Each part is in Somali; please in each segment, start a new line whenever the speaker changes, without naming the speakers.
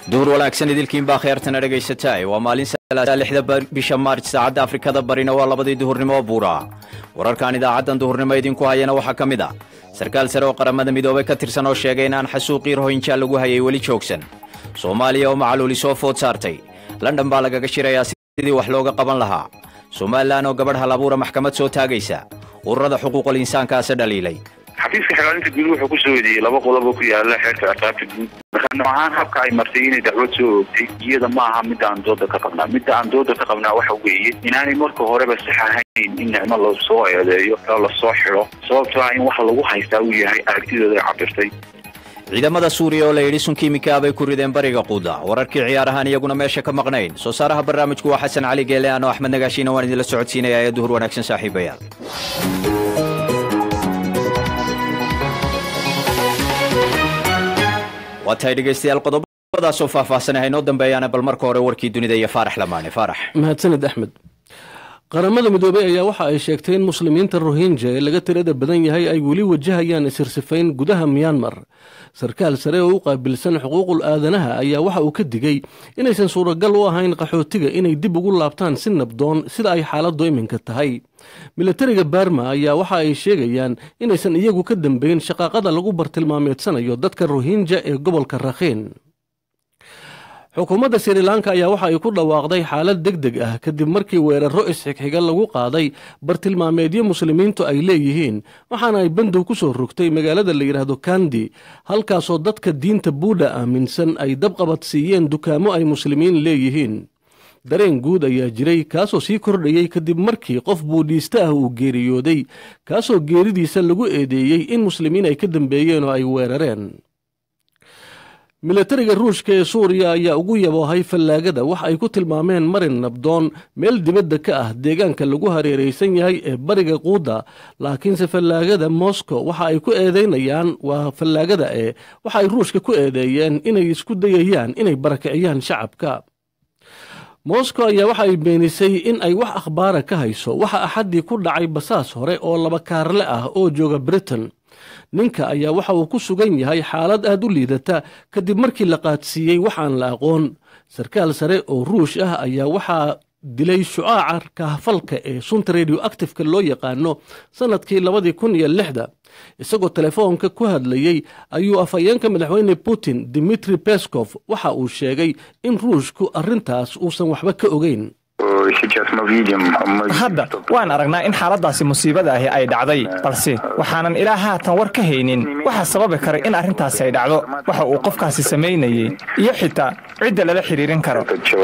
duur wanaagsan idilkiinbaa kheertana dhegaysataay waa maalin lixda bisha maarj saacadda afrikada barina waa labadii duhurnimo buura wararkan idaacaddan duhurnimo idinku hayana waxaa ka mid a sarkaal sare oo qaramada midoobay ka tirsan oo sheegay inaan xasuuqii rohinja lagu hayay weli joogsan soomaaliya oo macaluuli soo food saartay london baa lagaga shirayaa sidii wax looga qaban lahaa somalilan oo gabadh hal abuura maxkamad soo taagaysa ururada xuquuqul insaankaase dhaliilay
xafiiska xilaalinta guud wuxuu ku soo eedeeyey laba qodob oo ku yaala xeerka ciqaabta guud marka noocahaan habka ay martay inay dacwad soo oogtay iyada ma aha midda aan dooda ka qabnaa midda aan dooda ka qabnaa waxa weeye inaanay marka horeba sax ahayn in nicmo lasoo eedeeyo oo lasoo xidho sababtoo ah in wax lagu haystaa uu yahay aragtidooda ay cabirtay
ciidamada suuriya oo la yidhi sun kiimika bay ku rideen bariga quuda wararkii ciyaarahaan iyaguna meesha ka maqnayn soo saaraha barnaamijku waa xasan cali geele ano axmed nagaashiina waan idinla socodsiinaya ee duhur wanaagsan saaxiibayaal waa tahay dhegaystayaal qodobadaasoo faahfaahsanay haynoo dambeeyaana bal marka hore warkii dunida iyo faarax lamaane faarax
mahadsanid axmed qaramada midoobey ayaa waxa ay sheegtay in muslimiinta rohinja ee laga tirada badan yahay ay weli wajahayaan isirsifayn gudaha miyanmar sarkaal sare oo u qaabilsan xuquuqul aadanaha ayaa waxa uu ka digay inaysan suuragal u ahayn qaxootiga inay dib ugu laabtaan si nabdoon sida ay xaaladdu iminka tahay milatariga barma ayaa waxa ay sheegayaan inaysan iyagu ka dambeyn shaqaaqada lagu bartilmaameedsanayo dadka rohinja ee gobolka rakhiin xukuumadda srilanka ayaa waxa ay ku dhawaaqday xaalad deg deg ah kadib markii weeraro isxigxiga lagu qaaday bartilmaameedyo muslimiintu ay leeyihiin waxaana ay bandow ku soo rogtay magaalada la yidhaahdo kandi halkaasoo dadka diinta buudha aaminsan ay dabqabad siiyeen dukaamo ay muslimiin leeyihiin dareen guud ayaa jiray kaasoo sii kordhayey kadib markii qof buudhiiste ah uu geeriyooday kaasoo geeridiisa lagu eedeeyey in muslimiin ay ka dambeeyeen oo ay weerareen milatariga ruushka ee suuriya ayaa ugu yaboohay fallaagada wax ay ku tilmaameen marin nabdoon meel dibadda ka ah deegaanka lagu hareeraysan yahay ee bariga quuda laakiinse fallaagada moscow waxa ay ku eedeynayaan waa fallaagada ee waxa ay ruushka ku eedeeyeen inay isku dayayaan inay barakiciyaan shacabka moscow ayaa waxa ay beenisay in ay wax akhbaara ka hayso waxa axaddii ku dhacay basaas hore oo laba kaarle ah oo jooga britain ninka ayaa waxa uu ku sugan yahay xaalad aad u liidata kadib markii la qaadsiiyey waxaan la aqoon sarkaal sare oo ruush ah ayaa waxaa dilay shucaaca kahfalka ee sunta radio actifeka loo yaqaano sannadkii labadii kun iyo lixda isagoo telefoonka ku hadlayey ayuu afhayeenka madaxweyne putin dimitri beskov waxa uu sheegay in ruushku arrintaas uusan waxba ka ogeyn
hadda waan aragnaa in xaaladaasi musiibada ahi ay dhacday balse waxaanan ilaa haatan war ka haynin waxaa sababi kara in arrintaasi ay dhacdo waxa uu qofkaasi samaynayey iyo xitaa cidda lala xidhiirin karo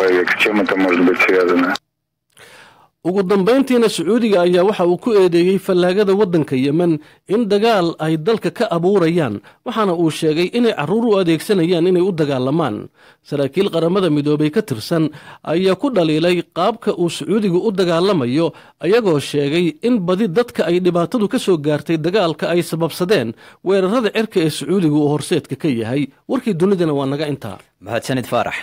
ugu dambayntiina sacuudiga ayaa waxa uu ku eedeeyey fallaagada waddanka yemen in dagaal ay dalka ka abuurayaan waxaana uu sheegay inay carruur u adeegsanayaan inay u dagaalamaan saraakiil qaramada midoobay ka tirsan ayaa ku dhaliilay qaabka uu sacuudigu u dagaalamayo ayagoo sheegay in badi dadka ay dhibaatadu ka soo gaartay dagaalka ay sababsadeen weerarada cirka ee sacuudigu uu horseedka ka yahay warkii dunidana waa naga intaa
mahadsanid faarax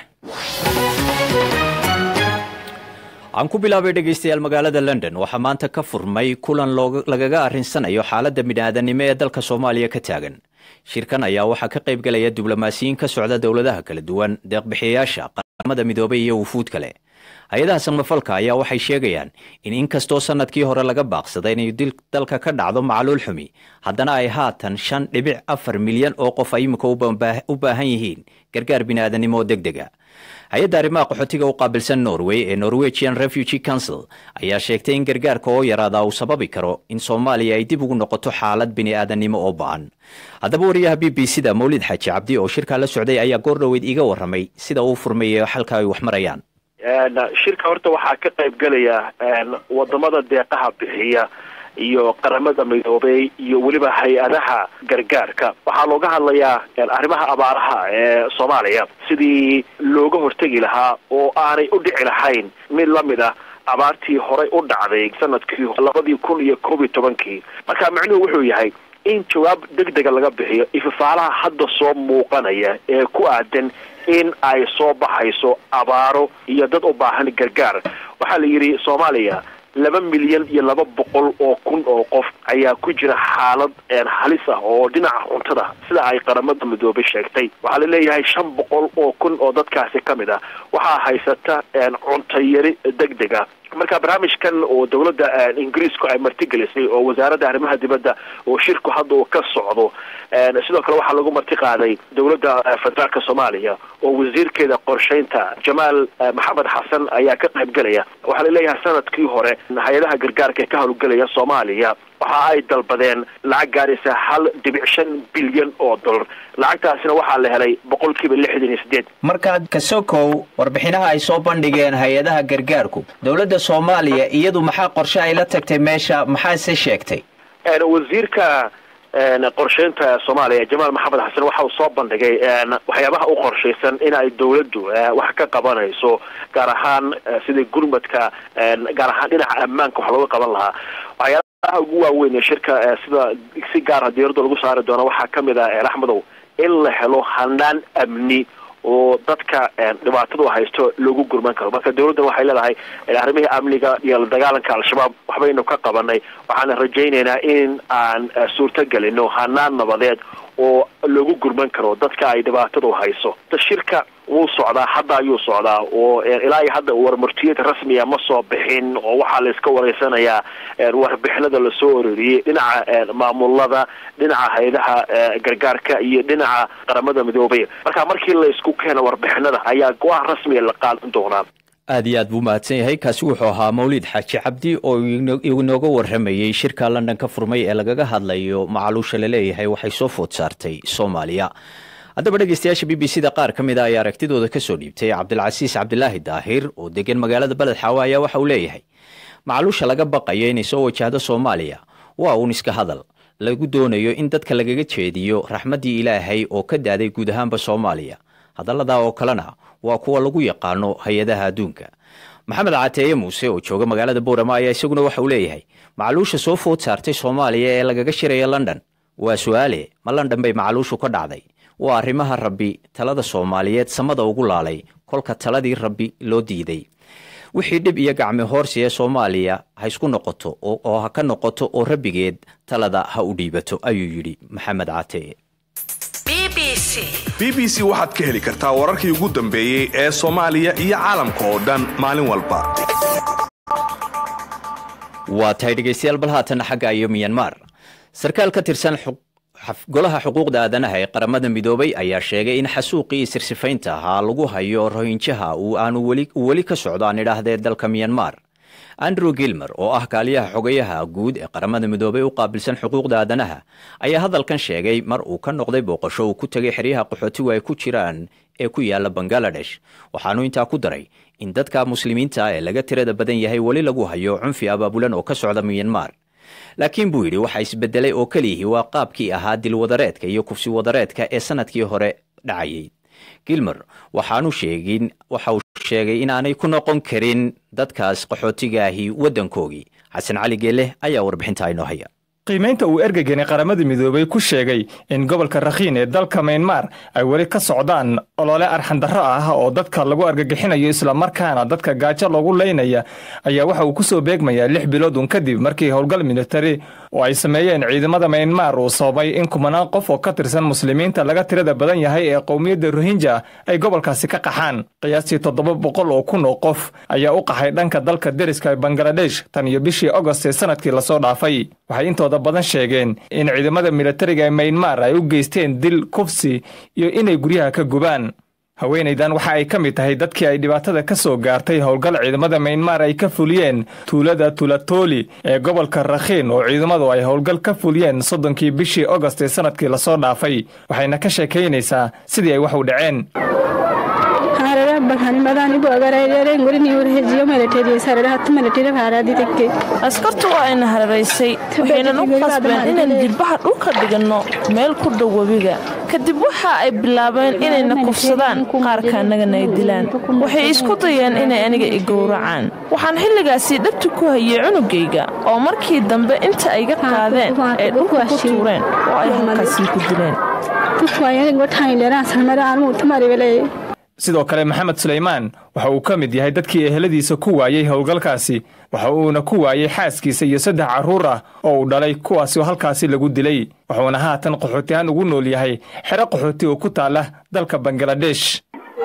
aan ku bilaabay dhegaystayaal magaalada london waxaa maanta ka furmay kulan lagaga arrinsanayo xaaladda bini'aadanimo ee dalka soomaaliya ka taagan shirkan ayaa waxaa ka qayb galaya diblomaasiyiin ka socda dowladaha kala duwan deeqbixiyayaasha qaramada midoobay iyo wufuud kale hay-adaha samafalka ayaa waxay sheegayaan in inkastoo sannadkii hore laga baaqsaday inay dalka ka dhacdo macaluul xumi haddana ay haatan shan dhibic afar milyan oo qof ay imika u baahan yihiin gargaar bini'aadanimo oo deg dega hay-adda arrimaha qaxootiga u qaabilsan norway ee norwegian refugee council ayaa sheegtay in gargaarka oo yaraada uu sababi karo in soomaaliya ay dib ugu noqoto xaalad bini'aadanimo oo ba-an haddaba wariyaha b b c da mawlid xaaji cabdi oo shirkaa la socday ayaa goor dhoweyd iga warramay sida uu furmayo halka ay wax marayaan
shirka horta waxaa ka qayb gelaya wadamada deeqaha bixiya iyo qaramada midoobey iyo weliba hay-adaha gargaarka waxaa looga hadlayaa arrimaha abaaraha ee soomaaliya sidii looga hortegi lahaa oo aanay u dhici lahayn mid lamid ah abaartii horay u dhacday sanadkii labadii kun iyo koob iyo tobankii marka micnuhu wuxuu yahay in jawaab deg dega laga bixiyo ifafaalaha hadda soo muuqanaya ee ku aadan in ay soo baxayso abaaro iyo dad u baahan gargaar waxaa la yidhi soomaaliya laba milyan iyo laba boqol oo kun oo qof ayaa ku jira xaalad halis ah oo dhinaca cuntada sida ay qaramada midoobay sheegtay waxaa laleeyahay shan boqol oo kun oo dadkaasi ka mid ah waxaa haysata cunto yari deg deg ah marka barnaamijkan oo dowladda ingiriisku ay martigelisay oo wasaaradda arrimaha dibadda oo shirku hadda uu ka socdo sidoo kale waxaa lagu marti qaaday dowladda federaalka soomaaliya oo wasiirkeeda qorshaynta jamaal maxamed xasan ayaa ka qayb gelaya waxaa laleeyahay sanadkii hore hay-adaha gargaarka ee ka howlgelaya soomaaliya waxa ay dalbadeen lacag gaaraysa hal dhibic shan bilyan oo dollar lacagtaasina waxaa la helay boqol kiiba lixdan iyo sideed
markaad kasokow warbixinaha ay soo bandhigeen hay-adaha gargaarku dowladda soomaaliya iyadu maxaa qorshe ay la tagtay meesha maxaase sheegtay
wasiirka qorsheynta soomaaliya jamaal maxamed xasan waxa uu soo bandhigay waxyaabaha u qorshaysan in ay dowladdu wax ka qabanayso gaar ahaan sida gurmadka gaar ahaan dhinaca ammaanka wax looga qaban lahaa waxyaalaha ugu waaweyn ee shirka sida si gaara diyarada lagu saari doono waxaa kamid ah axmedow in la helo hanaan amni oo dadka dhibaatadu haysto loogu gurman karo marka dowladdan waxay leedahay arrimihii amniga iyo la dagaalanka al-shabaab waxbaynu ka qabanay waxaana rajaynaynaa in aan suurto gelino hanaan nabadeed oo loogu gurman karo dadka ay dhibaatadu hayso shirka wuu socdaa hadda ayuu socdaa oo ilaa iyo hadda warmartiyada rasmiga ma soo bixin oo waxaa la iska wareysanayaa warbixinada lasoo ororiyey dhinaca maamulada dhinaca hay-adaha gargaarka iyo dhinaca qaramada midoobay marka markii la isku keeno warbixinada ayaa go-aan rasmiga la qaadan doonaa
aad iyo aad buu mahadsan yahay kaasi wuxuu ahaa mawlid xaaji cabdi oo inooga warramayey shirka london ka furmay ee lagaga hadlayo macaluusha laleeyahay waxay soo food saartay soomaaliya haddaba dhegeystayaasha b b c da qaar ka mid a ayaa aragtidooda ka soo dhiibtay cabdilcasiis cabdilaahi daahir oo degan magaalada beled xaawa ayaa waxa uu leeyahay macaluusha laga baqayo inay soo wajahdo soomaaliya waa uun iska hadal lagu doonayo in dadka lagaga jeediyo raxmaddii ilaahay oo ka daaday guud ahaanba soomaaliya hadalladaa oo kalena waa kuwa lagu yaqaano hay-adaha adduunka maxamed cateeye muuse oo jooga magaalada boorama ayaa isaguna waxa uu leeyahay macaluusha soo food saartay soomaaliya ee lagaga shiraya london waa su-aale ma london bay macaluushu ka dhacday waa arrimaha rabbi talada soomaaliyeed samada ugu laalay kolka taladii rabbi loo diiday wixii dhib iyo gacmi hoorsi ee soomaaliya ha isku noqoto oo ha ka noqoto oo rabbigeed talada ha u dhiibato ayuu yidhi maxamed cateye
b b c waxaad ka heli kartaa wararkii ugu dambeeyey ee soomaaliya iyo caalamka oo dhan maalin walba
waa tahay dhegeystayaal bal haatan xagga iyo miyanmar sarkaal ka tirsan golaha xuquuqda aadanaha ee qaramada midoobay ayaa sheegay in xasuuqii sirsifaynta ahaa lagu hayo rohinjaha uu aanu weli ka socdo aan idhaahdee dalka miyanmar andrew gilmer oo ah kaaliyaha xogayaha guud ee qaramada midoobay u qaabilsan xuquuqda aadanaha ayaa hadalkan sheegay mar uu ka noqday booqasho uu ku tegay xeryaha qaxootigu ay ku jiraan ee ku yaala bangaladesh waxaanu intaa ku daray in dadka muslimiinta ee laga tirada badan yahay weli lagu hayo cunfi abaabulan oo ka socda miyanmar laakiin buu yidhi waxa isbedelay oo keliyihii waa qaabkii ahaa dilwadareedka iyo kufsi wadareedka ee sanadkii hore dhacayay gilmer waxaanu sheegin waxa uu sheegay inaanay ku noqon karin dadkaas qaxootigaahi waddankoogii xasan cali geeleh ayaa warbixinta inoo haya
qiimaynta uu ergegani qaramada midoobay ku sheegay in gobolka rakhiin ee dalka maynmar ay weli ka socdaan olole arxandarro ah oo dadka lagu argagixinayo islamarkaana dadka gaajo loogu leynaya ayaa waxa uu ku soo beegmayaa lix bilood un kadib markii howlgal militari oo ay sameeyeen ciidamada maynmar uu sababay in kumanaan qof oo ka tirsan muslimiinta laga tirada badan yahay ee qowmiyadda rohinja ay gobolkaasi ka qaxaan qiyaastii toddoba boqol oo kun oo qof ayaa u qaxay dhanka dalka deriska bangaladesh tan iyo bishii agost ee sanadkii lasoo dhaafay waxay intooda badan sheegeen in ciidamada militariga ee maynmar ay u geysteen dil kufsi iyo inay guryaha ka gubaan haweenaydan waxa ay ka mid tahay dadkii ay dhibaatada ka soo gaartay howlgal ciidamada maynmar ay ka fuliyeen tuulada tulatoli ee gobolka rakhiin oo ciidamadu ay howlgal ka fuliyeen soddonkii bishii agost ee sanadkii lasoo dhaafay waxayna ka sheekaynaysaa sidii ay wax u dhaceen
askartu waa ayna hararaysay waxaynan u qasbeen inaan jilbaha dhulka dhiganno meel ku dhow webiga kadib waxa ay bilaabeen inayna kufsadaan qaarka annagana ay dilaan waxay isku dayeen inay aniga i gowracaan waxaan xilligaasii dhabti ku hayay cunugayga oo markii dambe inta ayga qaadeen ay dhulka ku tuureen oo ay halkaasii ku dileen
sidoo kale maxamed suleymaan waxa uu ka mid yahay dadkii eheladiisa ku waayey howlgalkaasi waxa uuna ku waayey xaaskiisa iyo saddex carruur ah oo uu dhalay kuwaasi oo halkaasi lagu dilay wuxuuna haatan qaxootihaan ugu nool yahay xero qaxooti oo ku taala dalka bangaladesh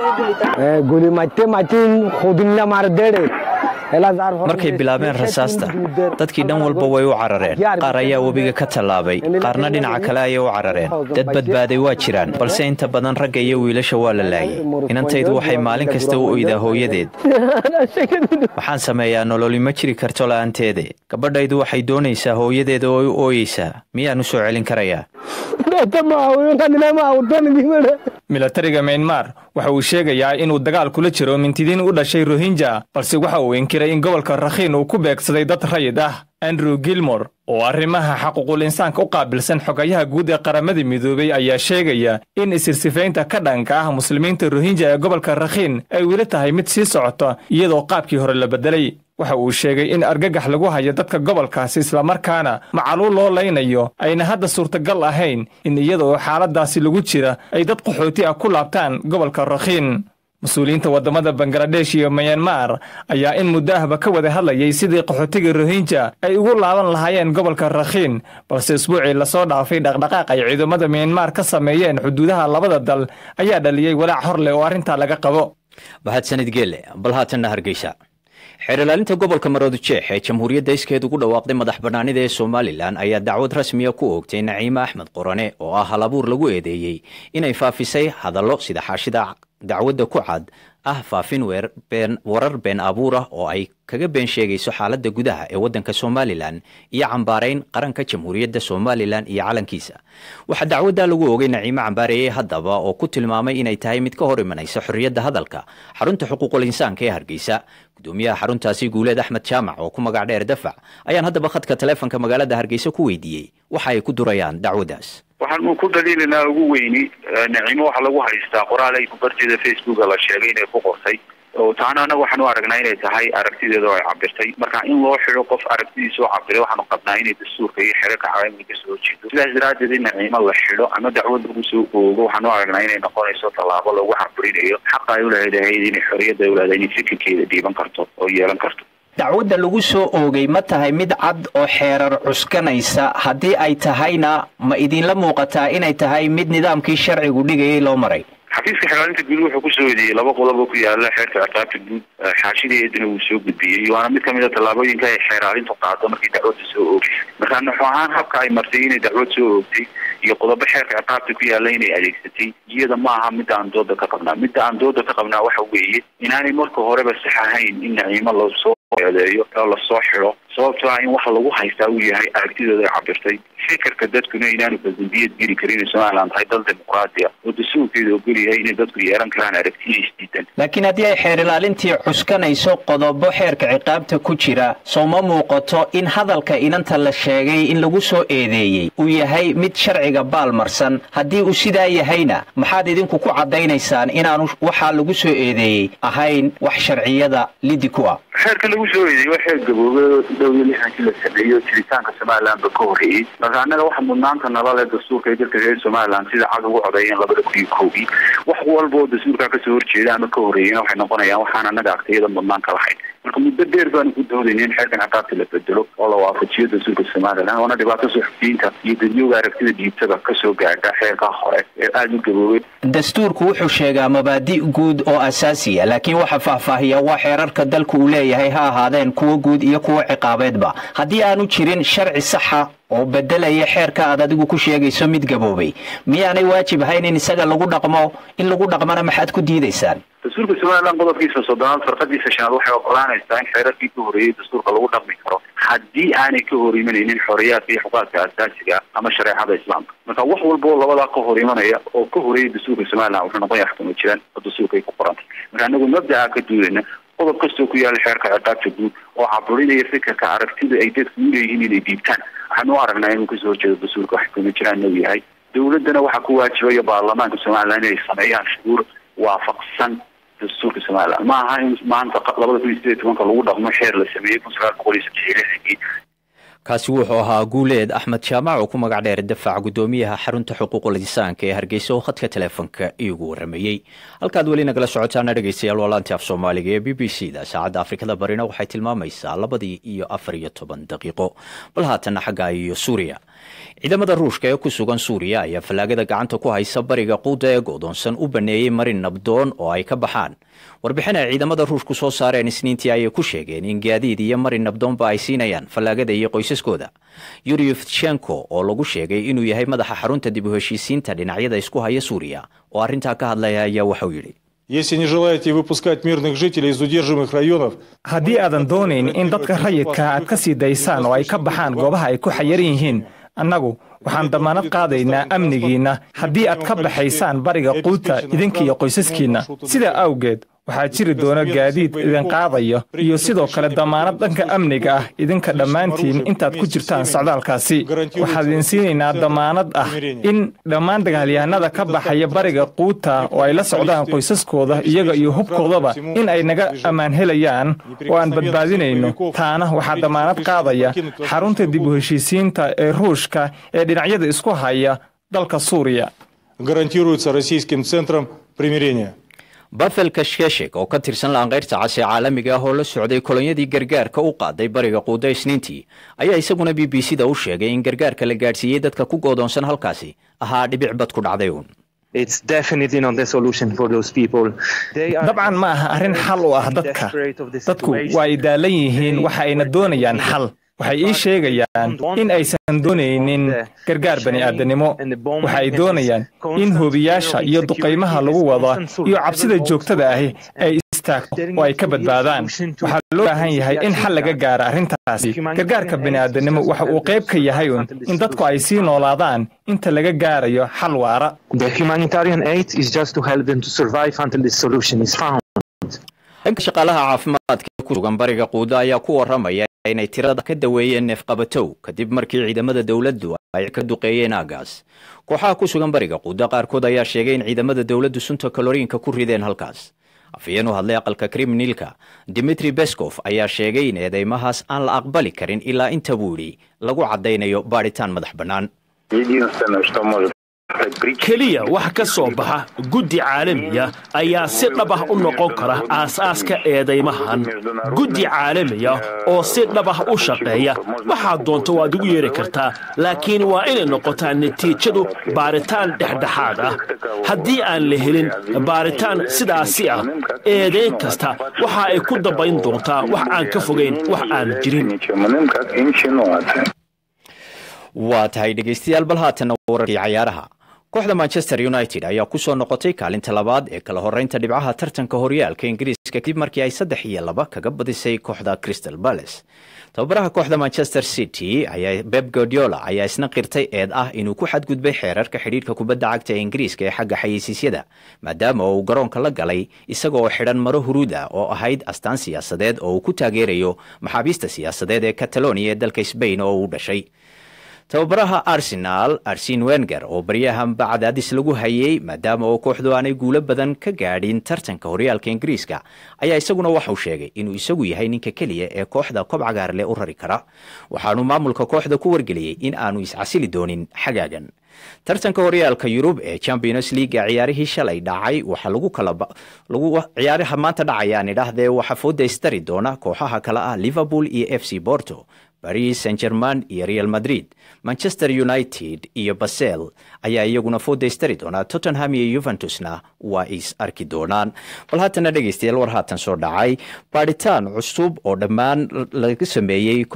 markay bilaabeen rasaasta dadkii dhan walba way u carareen qaar ayaa webiga ka tallaabay qaarna dhinaca kale ayay u carareen dad badbaaday waa jiraan balse inta badan ragga iyo wiilasha waa la laayay inantaydu waxay maalin kasta u oydaa hooyadeed waxaan sameeyaa nololi ma jiri karto la'aanteede gabadhaydu waxay doonaysaa hooyadeeda oo u ooyeysaa miyaan u soo celin karayaa
milatariga maynmar waxa uu sheegayaa inuu dagaal kula jiro mintidiin u dhashay rohinja balse waxa uu inkiray in gobolka rakhiin uu ku beegsaday dad rayid ah andrew gilmor oo arrimaha xaquuqul insaanka u qaabilsan xogayaha guud ee qaramada midoobey ayaa sheegaya in isirsifaynta ka dhanka ah muslimiinta rohinja ee gobolka rakhiin ay weli tahay mid sii socota iyadoo qaabkii hore la beddelay waxa uu sheegay in argagax lagu hayo dadka gobolkaasi islamarkaana macaluul loo laynayo ayna hadda suurtagal ahayn in iyada oo xaaladaasi lagu jira ay dad qaxooti ah ku laabtaan gobolka rakhiin mas-uuliyiinta waddamada bangaladesh iyo mayanmar ayaa in muddo ahba ka wada hadlayay sidii qaxootiga rohinja ay ugu laaban lahaayeen gobolka rakhiin balse isbuucii lasoo dhaafay dhaqdhaqaaq ay ciidamada mayanmar ka sameeyeen xuduudaha labada dal ayaa dhaliyey walaac hor leh oo arrintaa laga qabo
mahadsanid geele bal haatanna hargeysa xeerlaalinta gobolka maroodijeex ee jamhuuriyadda iskeed ugu dhawaaqday madax bannaanida ee somalilan ayaa dacwad rasmiya ku oogtay naciime axmed qorane oo ah halabuur lagu eedeeyey inay faafisay hadallo sida xaashida dacwadda ku cad ah faafin warar been abuur ah oo ay kaga been sheegayso xaaladda gudaha ee waddanka somalilan iyo cambaarayn qaranka jamhuuriyadda somalilan iyo calankiisa waxaa dacwaddaa lagu oogay naciime cambaareeye haddaba oo ku tilmaamay inay tahay mid ka hor imanaysa xorriyadda hadalka xarunta xuquuqul insaanka ee hargeysa gudoomiyaha xaruntaasi guuleed axmed jaamac oo ku magac dheer dafac ayaan haddaba khadka taleefonka magaalada hargeysa ku weydiiyey waxa ay ku durayaan dacwaddaas
waxaanu ku daliilanaa ugu weyni naciimo waxaa lagu haystaa qoraal ay barteeda facebooka la sheegay inay ku qortay oo taana anaga waxaan u aragnaa inay tahay aragtideeda oo ay cabirtay marka in loo xido qof aragtidiisa oo cabiray waxaanu qabnaa inay dastuurka iyo xerarka caalamiga kasoo horjeedo sidaas daraaddeed in naciimo la xido ama dacwad lagu soo oogo waxaan u aragnaa inay noqonayso tallaabo lagu caburinayo xaqa ay ulaheedahayd inay xorriyadda ulaada inay fikirkeeda dhiiban karto oo yeelan karto
dacwadda lagu soo oogay ma tahay mid cad oo xeerar cuskanaysa haddii ay tahayna ma idinla muuqataa inay tahay mid nidaamkii sharcigu dhigayay loo maray
xafiiska xeraalinta guud wuxuu kusoo eedeeyey laba qodob oo ku yaala xeerka ciqaabta guud xaashideedana wuu soo gudbiyey waana mid kamid a tallaabooyinka ay xeeraalintu qaado markii dacwadda soo oogay marka nuxu ahaan habka ay martay inay dacwad soo oogtay iyo qodobo xeerka ciqaabta ku yaala inay adeegsatay iyada ma aha midda aan dooda ka qabnaa midda aan dooda ka qabnaa waxa weeye inaanay marka horeba sax ahayn in naciimo lasoo eedeeyo oo lasoo xido sababtoo ah in waxa lagu haystaa uu yahay aragtidooda ay cabirtay fikirka dadkuna inaanu badambiyad geli karin in somalilan tahay dal dimuqraadi ah oo dastuurkeeda ogol yahay inay dadku yeelan karaan aragtiya isdiidan
laakiin haddii ay xeer ilaalintii cuskanayso qodobo xeerka ciqaabta ku jira soo ma muuqato in hadalka inanta la sheegay in lagu soo eedeeyey uu yahay mid sharciga baalmarsan haddii uu sidaa yahayna maxaad idinku ku caddaynaysaan inaanu waxaa lagu soo eedeeyey ahayn wax sharciyada lidi ku ah
xeerka lagu soo eedeeyey waa xeer gaboobay oo dhow iyo lixdankii la sameeyo jiritaanka somaliland ba ka horreeyey marka annaga waxa mudnaanta nala leh dastuurka ee dalka reer somaliland sida cad ugu codeeyeen labada kun iyo koogii wax walba oo dastuurkaa kasoo horjeeda ama ka horreeyena waxay noqonayaan waxaan annaga agtiyada mudnaan ka lahayn marka muddo dheer baanu ku doodayna in xeerkan ciqaabta la bedelo oo la waafajiyo dastuurka somaliland oona dhibaato suxufiyiinta iyo dadyoga aragtida dhiibtada kasoo gaadha xeerkaa hore ee aada u gaboobay
dastuurku wuxuu sheegaa mabaadi' guud oo asaasiya laakiin waxa faahfaahiya waa xeerarka dalku uu leeyahay ha ahaadeen kuwo guud iyo kuwo ciqaabeedba haddii aanu jirin sharci saxa oo bedelaya xeerka aad adigu ku sheegayso mid gaboobay miyaanay waajib ahayn in isaga lagu dhaqmo in lagu dhaqmana maxaad ku diidaysaan
dastuurka somaliland qodobkiisa soddonaad farqadiisa shanaad waxay ogolaanaysaa in xeerarkii ka horreeyey dastuurka lagu dhaqmi karo haddii aanay ka hor imanaynin xoriyaadka iyo xuquuqaadka asaasiga ama shareecada islaamka marka wax walba oo labadaa ka hor imanaya oo ka horreeyay dastuurka somaliland wuxuu noqon yahay xukuma jiraan oo dastuurka ay ku qorantay marka anagu mabdaca ka duudayna qodob kastoo ku yaala xeerka ciqaabta guud oo caburinaya fikirka aragtida ay dadku u leeyihiin inay dhiibtaan waxaan u aragnaa inuu kasoo horjeedo dastuurka wax xukuma jiraan uu yahay dowladdana waxaa ku waajibaya baarlamaanka somaliland inay sameeyaan shuruur waafaqsan dastuurka somaliland ma aha in maanta labada kun iyo sideed tobanka lagu dhaqmo xeer la sameeyey kun sagaal boqol iyo saddex iyo lixdankii
kaasi wuxuu ahaa guuleed axmed jaamac oo ku magac dheer dafaac guddoomiyaha xarunta xuquuqul insaanka ee hargeysa oo khadka teleefonka iigu waramayey halkaad weli nagala socotaana dhegeystayaal waa laanti af soomaaliga ee b b c da saacadda afrikada barina waxay tilmaamaysaa labadii iyo afar iyo toban daqiiqo bal haatana xagga iyo suuriya ciidamada ruushka ee ku sugan suuriya ayaa fallaagada gacanta ku haysa bariga quuda ee godoonsan u baneeyey marin nabdoon oo ay ka baxaan warbixin ay ciidamada ruushku soo saareen isniintii ayay ku sheegeen in gaadiid iyo marin nabdoonba ay siinayaan fallaagada iyo qoysaskooda yuri ftchenko oo lagu sheegay inuu yahay madaxa xarunta dib u heshiisiinta dhinacyada isku haya suuriya oo arrintaa ka hadlaya ayaa waxau yidhi
Если не желаете выпускать мирных жителей из удерживаемых районов,
haddii aadan doonayn in dadka rayidka aad ka sii daysaan oo ay ka baxaan goobaha ay ku xayaran yihiin annagu waxaan damaanad qaadaynaa amnigiinna haddii aad ka baxaysaan bariga quuta idinka iyo qoysaskiinna sidaa awgeed waxaa jiri doona gaadiid idin qaadaya iyo sidoo kale damaanad dhanka amniga ah idinka dhammaantiin intaad ku jirtaan socdaalkaasi waxaan idin siinaynaa damaanad ah in dhammaan dagaalyahanada ka baxaya bariga quuta oo ay la socdaan qoysaskooda iyaga iyo hubkoodaba in ay naga ammaan helayaan oo aan badbaadinayno taana waxaa damaanad qaadaya xarunta dib u heshiisiinta ee ruushka ee dhinacyada isku haya dalka suuriya
гарантируется российским центром примирения.
bafel kashkeshek oo ka tirsan laanqeyrta cas ee caalamiga ah oo la socday kolonyadii gargaarka u qaaday bariga quuda isniintii ayaa isaguna b b c da u sheegay in gargaarka la gaadhsiiyey dadka ku goodoonsan halkaasi ahaa dhibic bad ku dhacday uun
dabcan ma aha arrin xal u ah dadka dadku waa ay daalan yihiin waxa ayna doonayaan xal waxay ii sheegayaan in aysan doonaynin gargaar bani'aadanimo waxa ay doonayaan in hoobiyaasha iyo duqaymaha lagu wada iyo cabsida joogtada ahi ay istaagto oo ay ka badbaadaan waxaa loo baahan yahay in xal laga gaara arrintaasi gargaarka bani'aadanimo waxa uu qayb ka yahay un in dadku ay sii noolaadaan inta laga gaarayo xal waara
dhanka shaqaalaha caafimaadka ee ku sugan bariga quuda ayaa ku waramaya inay tirada ka daweeyeen neefqabatow kadib markii ciidamada dowladdu ay ka duqeeyeen aagaas kooxaha ku sugan bariga quuda qaarkood ayaa sheegay in ciidamada dowladdu sunta kaloriinka ku rideen halkaas afhayeen u hadlay aqalka kriminalka dimitri beskov ayaa sheegay in eedeymahaas aan la aqbali karin ilaa inta buu yidhi lagu caddaynayo baadhitaan madax bannaan
keliya wax ka soo baxa guddi caalamiya ayaa si dhab ah u noqon kara aasaaska eedaymahan guddi caalamiya oo si dhab ah u shaqeeya waxaad doonto waad ugu yeeri kartaa laakiin waa inay noqotaa natiijadu baaritaan dhexdhexaad ah haddii aan la helin baaritaan sidaasi ah eedayn kasta waxa ay ku dambayn doontaa wax aan ka fogayn wax aan jirin
waa tahay dhegaystayaal bal haatana wararkii cayaaraha kooxda manchester united ayaa ku soo noqotay kaalinta labaad ee kala horeynta dhibcaha tartanka horyaalka ingiriiska kadib markii ay saddex iyo laba kaga badisay kooxda crystal palace tababaraha kooxda manchester city ayaa beb guardiola ayaa isna qirtay eed ah inuu ku xadgudbay xeerarka xidhiirka kubadda cagta ee ingiriiska ee xagga xayeysiisyada maadaama uu garoonka la galay isaga oo xidhan maro huruuda oo ahayd astaan siyaasadeed oo uu ku taageerayo maxaabiista siyaasadeed ee catalonia ee dalka sbain oo uu dhashay tababaraha arsenal arsen wenger oo baryahanba cadaadis lagu hayay maadaama oo kooxdu aanay guulo badan ka gaadhin tartanka horyaalka ingiriiska ayaa isaguna waxauu sheegay inuu isagu yahay ninka keliya ee kooxda kob cagaarle u rari kara waxaanu maamulka kooxda ku wargeliyey in aanu iscasili doonin xagaagan tartanka horyaalka yurub ee champions leaga ciyaarihii shalay dhacay waxaa lagu kalciyaaraha maanta dhacayaan idhaahdee waxaa fooda istari doona kooxaha kale ah liverpool iyo f c borto baris saint german iyo real madrid manchester united iyo basel ayaa iyaguna foodaystari doonaa tottenham iyo yuventusna waa is arki doonaan bal haatana dhegeystayaal war haatan soo dhacay baadhitaan cusub oo dhammaan laga sameeyey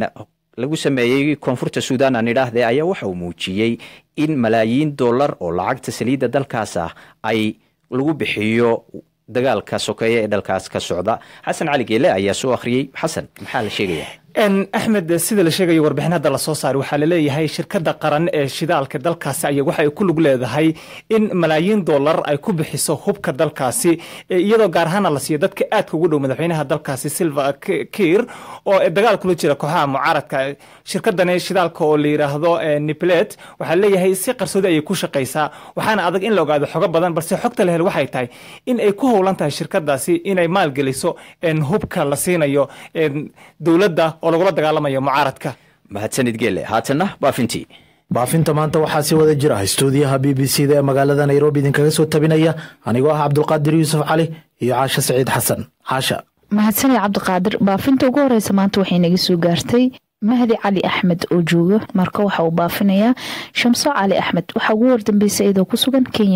lagu sameeyey koonfurta suudan aan idhaahde ayaa waxa uu muujiyey in malaayiin dollar oo lacagta saliidda dalkaas ah ay lagu bixiyo dagaalka sokeeye ee dalkaas ka socda xasan cali geele ayaa soo akhriyey xasan maxaa la sheegaya
axmed sida la sheegayo warbixin hadda lasoo saaray waxaa laleeyahay shirkadda qaran ee shidaalka dalkaasi aya waxay ku lug leedahay in malaayiin dollar ay ku bixiso hubka dalkaasi iyadoo gaar ahaana la siiyo dadka aadka ugu dhow madaxweynaha dalkaasi silva kiir oo dagaal kula jira kooxaha mucaaradka shirkadani shidaalka oo la yidhaahdo niplet waxaa leeyahay si qarsoodi ayay ku shaqaysaa waxaana adag in la ogaado xogo badan balse xogta la hel waxay tahay in ay ku howlan tahay shirkadaasi inay maalgeliso hubka la siinayo dowladda oo lagula dagaalamayo mucaaradka
mahadsanid geele haatanna baafintii
baafinta maanta waxaa si wada jira stuudiyaha b b c da ee magaalada nairobi idinkaga soo tabinaya anigoo ah cabdulqaadir yuusuf cali iyo caasha saciid xasan caasha
mahadsanid cabdiqaadir baafinta ugu horeysa maanta waxay naga soo gaartay mahdi cali axmed oo jooga marka waxa uu baafinayaa shamso cali axmed waxaa ugu wardambeysay iyadoo ku sugan kenya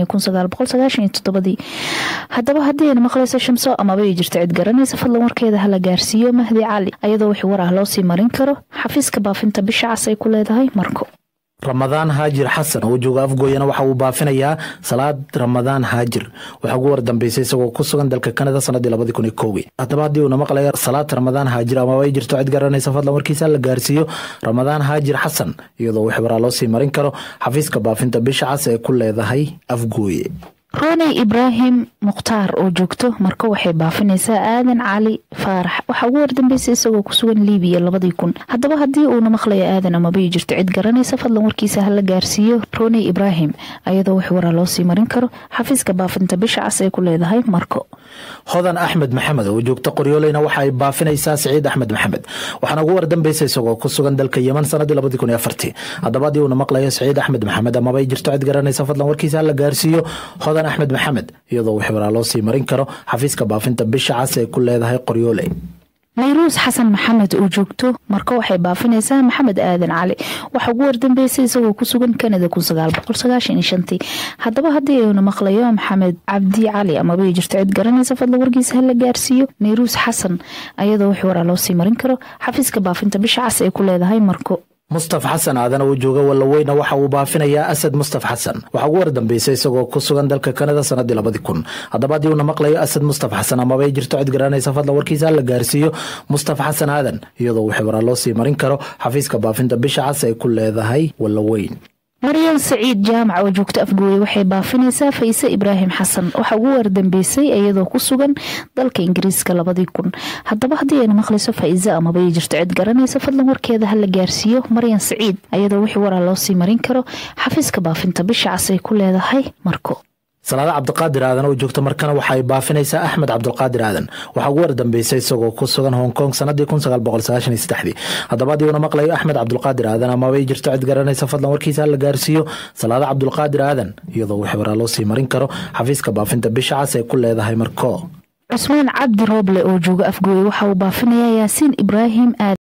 ii haddaba haddii ayna maqlayso shamso amaba ay jirto cid garanaysa fadlan warkeeda hala gaarsiiyo mahdi cali ayadoo wixii war ah loo sii marin karo xafiiska baafinta bisha cas ay ku leedahay marko
ramadaan haajir xasan oo jooga afgooyana waxa uu baafinayaa salaad ramadaan haajir waxaa ugu wardambeysay isagoo ku sugan dalka kanada sanadii labadii kun iyo kowgii haddaba haddii uuna maqlaya salaad ramadaan haajir amaba ay jirto cid garanaysa fadlan warkiisa la gaarsiiyo ramadaan haajir xasan iyadoo wix waraa loo sii marin karo xafiiska baafinta bisha cas ee ku leedahay afgooye
rooney ibraahim mukhtaar oo joogto marka waxay baafinaysaa aadan cali faarax waxaa ugu wardambeysay isagoo ku sugan liibiya labadii kun haddaba haddii uuna maqlayo aadan amabay jirto cid garanaysa fadlan warkiisa hala gaarsiiyo rooney ibraahim ayadoo wax waraa loo sii marin karo xafiiska baafinta bisha cas ay ku leedahay marko
hodan axmed maxamed oo joogta qoryooleyna waxa ay baafinaysaa siciid axmed maxamed waxaana ugu wardambaysa isagoo ku sugan dalka yeman sanadii labadii kun iyo afartii haddaba haddii uuna maqlayo siciid axmed maxamed amaba ay jirto cid garanaysa fadlan warkiisa hala gaarsiiyo hodan axmed maxamed iyadoo wix waraa loo sii marin karo xafiiska baafinta bisha cas ay ku leedahay qoryooley
nayruus xasan maxamed oo joogto marka waxay baafinaysaa maxamed aadan cali waxaa ugu wardambeysay isagoo ku sugan kanada haddaba haddii ayuna maqlayo maxamed cabdi cali amabay jirto cid garanaysa fadla warkiisa hala gaarsiiyo nayruus xasan ayadoo wix waraa loo sii marin karo xafiiska baafinta bisha cas ay ku leedahay marko
mustaf xasan aadan oo jooga wallaweyna waxa uu baafinayaa asad mustaf xasan waxaa ugu wardambeysay isagoo ku sugan dalka kanada sanadii labadii kun haddaba haddii uuna maqlayo asad mustaf xasan amaba ay jirto cid garanaysa fadlan warkiisa la gaarsiiyo mustaf xasan aadan iyadoo wix waraa loo sii marin karo xafiiska baafinta bisha cas ay ku leedahay wallaweyn
maryan saciid jaamac oo joogto afgooye waxay baafinaysaa fayse ibraahim xasan waxaa ugu wardambeysay iyadoo ku sugan dalka ingiriiska labadii kun haddaba haddii ayna maqlayso faa'iise amaba ay jirto cid garanaysa fadlan warkeeda hala gaarsiiyo maryan saciid ayadoo wixii waraa loo sii marin karo xafiiska baafinta bisha cas ay ku leedahay marko
salaada cabdiqaadir aadan oo joogta markana waxa ay baafinaysaa axmed cabdulqaadir aadan waxaa ugu wardambeysay isagoo ku sugan hong kong sanadii haddaba haddii uuna maqlayo axmed cabdulqaadir aadan amaba ay jirto cid garanaysa fadlan warkiisa la gaarsiiyo salaada cabdulqaadir aadan iyadoo wix waraa loo sii marin karo xafiiska baafinta bisha cas ay ku leedahay marko
cusmaan cabdi rooble oo jooga afgooye waxa uu baafinayaa yaasiin ibraahim aadan